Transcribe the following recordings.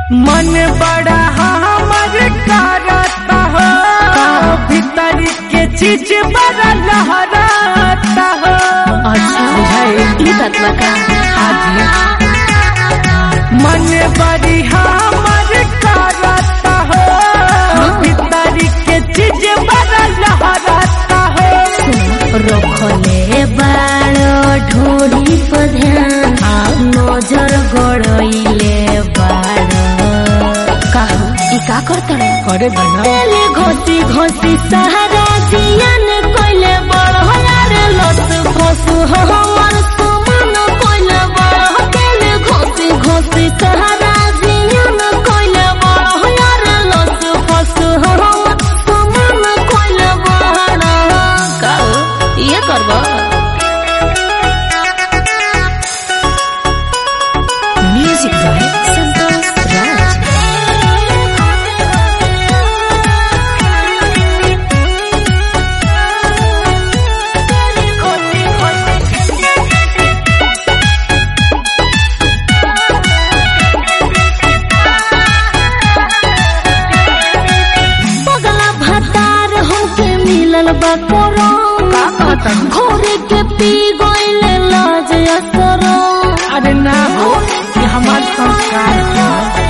मन बड़ा हमर करता हो भीतर के चीज बड़ा लहराता हो अच्छा बुझाई ई बात बा का हाजी मन बड़ी हमर करता हो भीतर के चीज बड़ा लहराता हो रखले बाड़ो ढोरी पर ध्यान नजर गड़इले बाड़ो काहू ई का करतड़े करे बना तेले घोसी घोसी सहारा जियन कोइले बड़ यार लस फसु हमर सुमन कोइले बड़ तेले घोसी घोसी सहारा जियन कोइले बड़ यार लस फसु हमर सुमन कोइले बड़ काऊ ये करबो म्यूजिक बाय संतोष राज पगला भतार हमके मिलल बा कोरोना घोरे के पी गइले लाज असरो अरे ना हो ये हमार संस्कार है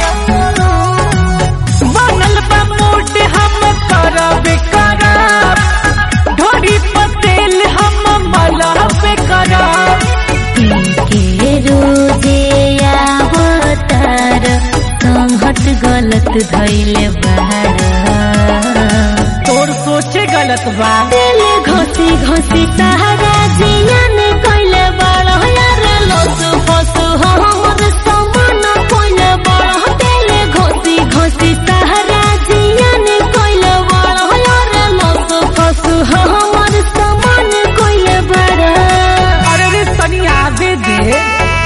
बनल बा मोट हम करब करब ढोरी पतेल हम मलब करब के रोजे आवतार संहट गलत धैले बाड़ तोर सोचे गलत बा तेले घोसी घोसी सहारा जियन कइले बड़ यार लस फसु हमर समान कइले बड़ तेले घोसी घोसी सहारा जियन कइले बड़ यार लस फसु हमर समान कइले बड़ अरे रे तनी आगे दे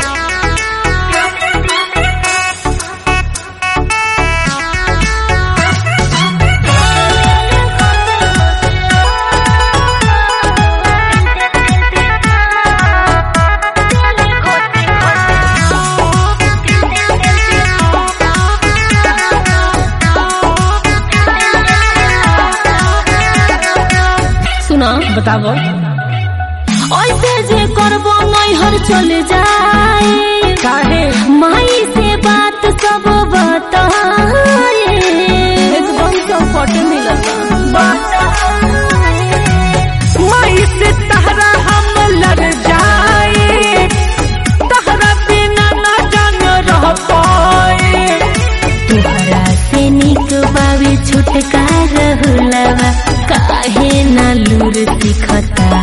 सुना बताबो ऐसे जे करबो नैहर चले जाए काहे माई से बात सब बताए एकदम सपोर्ट मिलता माई से तहरा हम लड़ जाए तहरा बिना ना जान रह पाए तुहरा से निक बाबी छुटकार हुलवा काहे ना लूर सिखता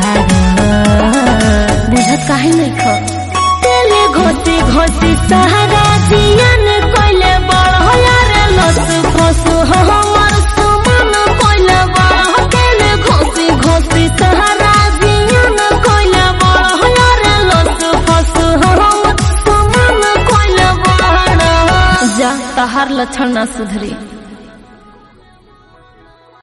बुझत काहे नहीं ख तेले घोसी घोसी सहारा जियन कोइले बड़ यार लस फसु हमर सुमन कोइले बड़ तेले घोसी घोसी सहारा जियन कोइले बड़ यार लस फसु हमर सुमन कोइले बड़ जा तहार लक्षण ना सुधरी